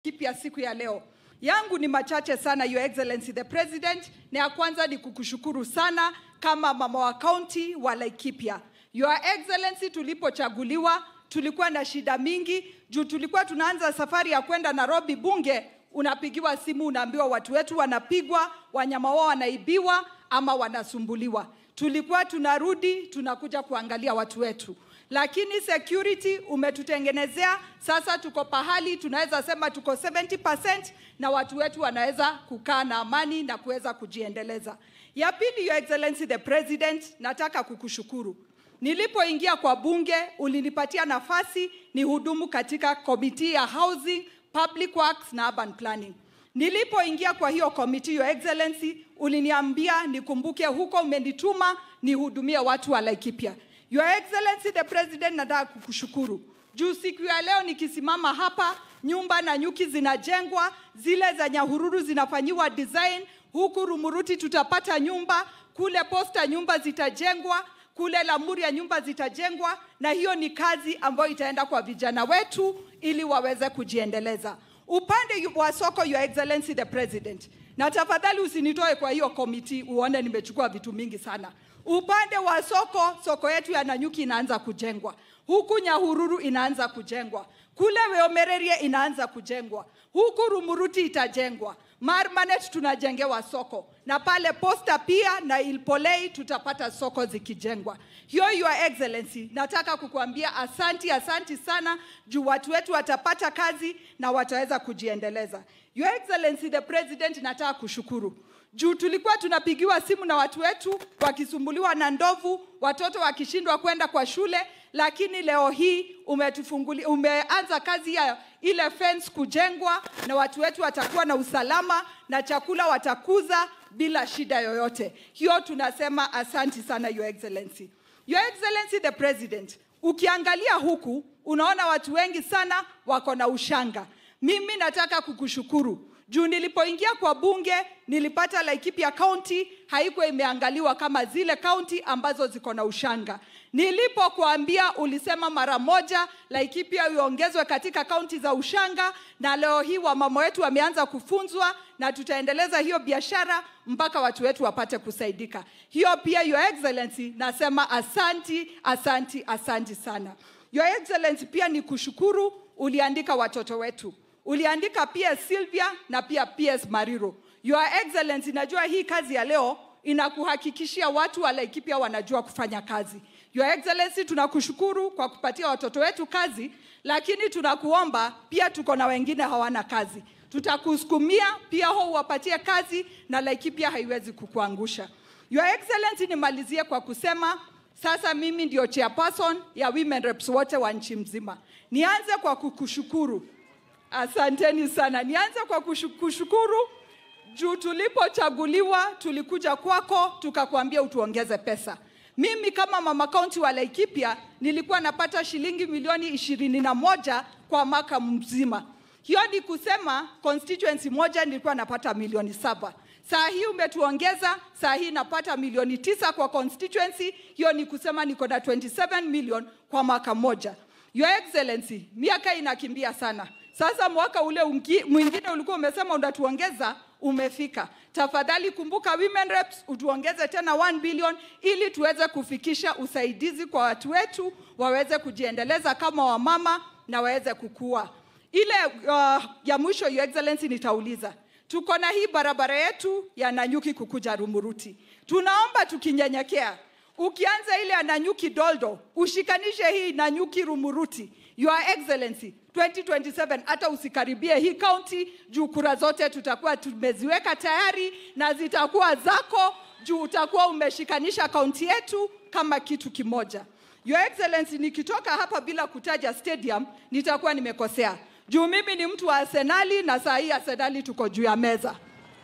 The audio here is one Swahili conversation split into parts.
kipya siku ya leo. Yangu ni machache sana, Your Excellency the President, na ya kwanza ni kukushukuru sana kama mama wa kaunti wa Laikipia. Your Excellency, tulipochaguliwa tulikuwa na shida mingi juu tulikuwa tunaanza safari ya kwenda Nairobi bunge, unapigiwa simu unaambiwa watu wetu wanapigwa, wanyama wao wanaibiwa ama wanasumbuliwa. Tulikuwa tunarudi tunakuja kuangalia watu wetu, lakini security umetutengenezea sasa, tuko pahali tunaweza sema tuko 70% na watu wetu wanaweza kukaa na amani na kuweza kujiendeleza. Ya pili, Your Excellency the President, nataka kukushukuru. Nilipoingia kwa bunge ulinipatia nafasi ni hudumu katika komiti ya Housing, Public Works na Urban Planning. Nilipoingia kwa hiyo komiti, Your Excellency, uliniambia nikumbuke huko umenituma nihudumie watu wa Laikipia. Your Excellency the President, nataka kukushukuru juu siku ya leo nikisimama hapa, nyumba na nyuki zinajengwa, zile za Nyahururu zinafanyiwa design, huku Rumuruti tutapata nyumba, kule Posta nyumba zitajengwa, kule Lamuria nyumba zitajengwa, na hiyo ni kazi ambayo itaenda kwa vijana wetu ili waweze kujiendeleza. Upande wa soko, Your Excellency the President, na tafadhali usinitoe kwa hiyo komiti, uone nimechukua vitu mingi sana. Upande wa soko, soko yetu ya Nanyuki inaanza kujengwa, huku Nyahururu inaanza kujengwa, kule Weomererie inaanza kujengwa, huku Rumuruti itajengwa, Marmanet tunajengewa soko, na pale Posta pia na Ilpolei tutapata soko zikijengwa. Hiyo Your Excellency, nataka kukuambia asanti, asanti sana juu watu wetu watapata kazi na wataweza kujiendeleza. Your Excellency the President, nataka kushukuru juu tulikuwa tunapigiwa simu na watu wetu wakisumbuliwa na ndovu, watoto wakishindwa kwenda kwa shule, lakini leo hii umetufunguli, umeanza kazi ya ile fence kujengwa na watu wetu watakuwa na usalama na chakula watakuza bila shida yoyote. Hiyo tunasema asanti sana Your Excellency. Your Excellency the President, ukiangalia huku unaona watu wengi sana wako na ushanga. Mimi nataka kukushukuru juu nilipoingia kwa bunge nilipata Laikipia County haikuwa imeangaliwa kama zile kaunti ambazo ziko na ushanga. Nilipokuambia ulisema mara moja Laikipia iongezwe katika kaunti za ushanga, na leo hii wamama wetu wameanza kufunzwa na tutaendeleza hiyo biashara mpaka watu wetu wapate kusaidika. Hiyo pia Your Excellency, nasema asanti, asanti, asanti sana. Your Excellency, pia ni kushukuru uliandika watoto wetu uliandika PS Sylvia na pia PS Mariro. Your Excellency, najua hii kazi ya leo inakuhakikishia watu wa Laikipia wanajua kufanya kazi. Your Excellency, tunakushukuru kwa kupatia watoto wetu kazi, lakini tunakuomba pia, tuko na wengine hawana kazi, tutakusukumia pia ho uwapatie kazi, na Laikipia haiwezi kukuangusha. Your Excellency, nimalizie kwa kusema sasa mimi ndio chairperson ya women reps wote wa nchi mzima. Nianze kwa kukushukuru Asanteni sana. Nianze kwa kushukuru juu tulipochaguliwa tulikuja kwako tukakwambia utuongeze pesa. Mimi kama mama kaunti wa Laikipia nilikuwa napata shilingi milioni ishirini na moja kwa mwaka mzima. Hiyo ni kusema constituency moja nilikuwa napata milioni saba. Saa hii umetuongeza, saa hii napata milioni tisa kwa constituency. Hiyo ni kusema niko na 27 million kwa mwaka mmoja. Your Excellency, miaka inakimbia sana. Sasa mwaka ule ungi, mwingine ulikuwa umesema unatuongeza, umefika. Tafadhali kumbuka women reps, utuongeze tena 1 billion ili tuweze kufikisha usaidizi kwa watu wetu waweze kujiendeleza kama wamama na waweze kukua. Ile uh, ya mwisho Your Excellency, nitauliza tuko na hii barabara yetu ya Nanyuki kukuja Rumuruti, tunaomba tukinyenyekea ukianza ile ya Nanyuki Doldo ushikanishe hii Nanyuki Rumuruti. Your Excellency, 2027 hata usikaribie hii kaunti juu kura zote tutakuwa tumeziweka tayari na zitakuwa zako juu utakuwa umeshikanisha kaunti yetu kama kitu kimoja. Your Excellency, nikitoka hapa bila kutaja stadium nitakuwa nimekosea juu mimi ni mtu wa Arsenali na saa hii Arsenali tuko juu ya meza.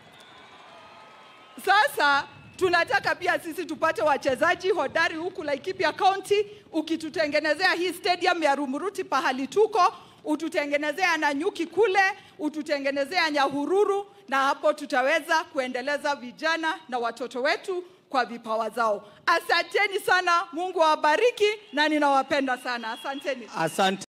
Sasa tunataka pia sisi tupate wachezaji hodari huku Laikipia County. Ukitutengenezea hii stadium ya Rumuruti pahali tuko, ututengenezea Nanyuki kule, ututengenezea Nyahururu, na hapo tutaweza kuendeleza vijana na watoto wetu kwa vipawa zao. Asanteni sana, Mungu awabariki na ninawapenda sana. Asanteni. Asante.